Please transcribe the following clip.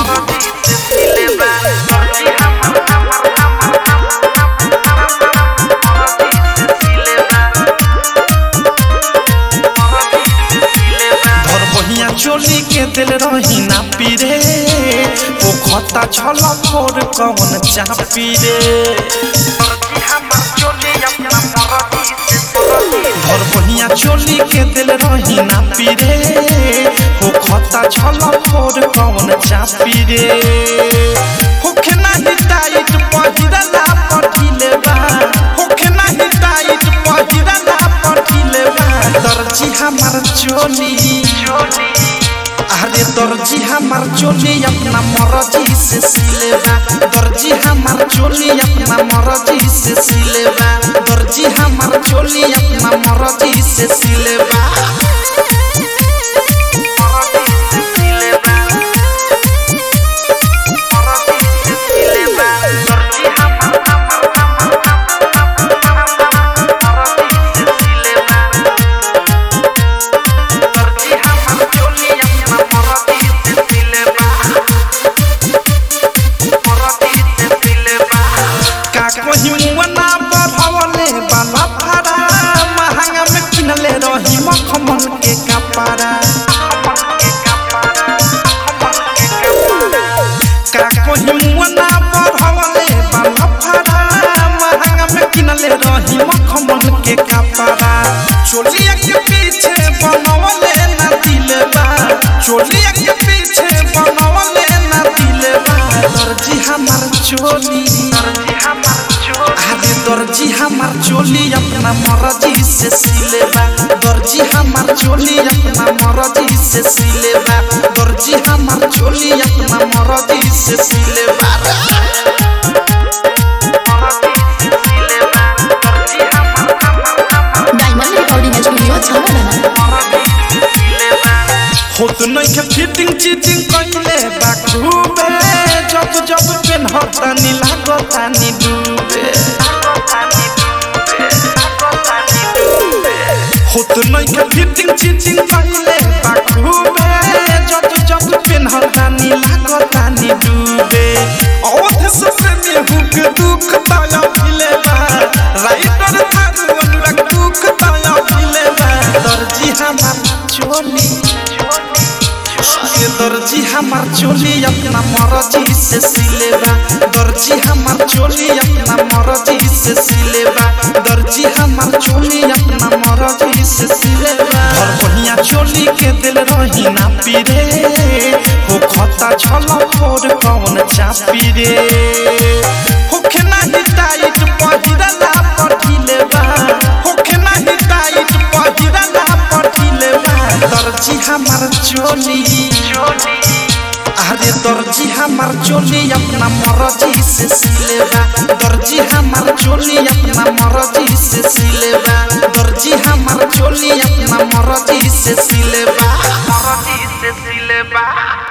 धर बहिया चोली के दिल रही ना पीरे ओ खता छल फोर कवन चापी रे धर बहिया चोली के दिल रही ना पीरे ओ खता छल फोर कवन चापी रे होखे नाही टाइट पहिरला पठिले बा होखे नाही टाइट पहिरला पठिले बा दर्जी हमार चोली अरे दर्जी हमार चोली अपना मर्जी से सिलेबा दर्जी हमार चोली अपना मर्जी से सिलेबा दर्जी हमार चोली अपना मर्जी से सिलेबा का कहीं मुअना बढ़वले बाला फारा महंगा में किनले रही मखमल के कपड़ा का कहीं मुअना बढ़वले बाला फारा महंगा में किनले रही मखमल के कपड़ा चोलिया के पीछे बनवले ना दिलबा चोलिया के पीछे बनवले ना दिलबा दर्जी हमार चोली अरे दर्जी हमार चोली अपना मर्जी से सिलेबा दर्जी हमार चोली अपना मर्जी से सिलेबा दर्जी हमार चोली अपना मर्जी से सिलेबा डायमंड रिकॉर्डिंग स्टूडियो छावला होत नहीं के फिटिंग चीटिंग कइले बा खूबे जब जब पेन हतानी लागतानी डूबे होत नहीं के फिटिंग चीटिंग कइले बा खूबे जब जब पेन हतानी लागतानी डूबे औध से में हुक दुख ताया भिले बा राइटर थारू अनुराग दुख ताया भिले बा दर्जी हमार चोली ये दर्जी हमार चोली अपना मर्जी से सिलेबा दर्जी हमार चोली अपना मर्जी से सिलेबा दर्जी हमार चोली अपना मर्जी से सिलेबा और बढ़िया चोली के दिल रही ना पीरे हो खता छल फोर कौन चापी रे होखे नाही टाइट पहिरला पठिले बा होखे नाही टाइट पहिरला पठिले बा दर्जी हमार चोली अरे दर्जी हमार चोली अपना मर्जी से सिलेबा दर्जी हमार चोली अपना मर्जी से सिलेबा दर्जी हमार चोली अपना मर्जी से सिलेबा मरदी से सिलेबा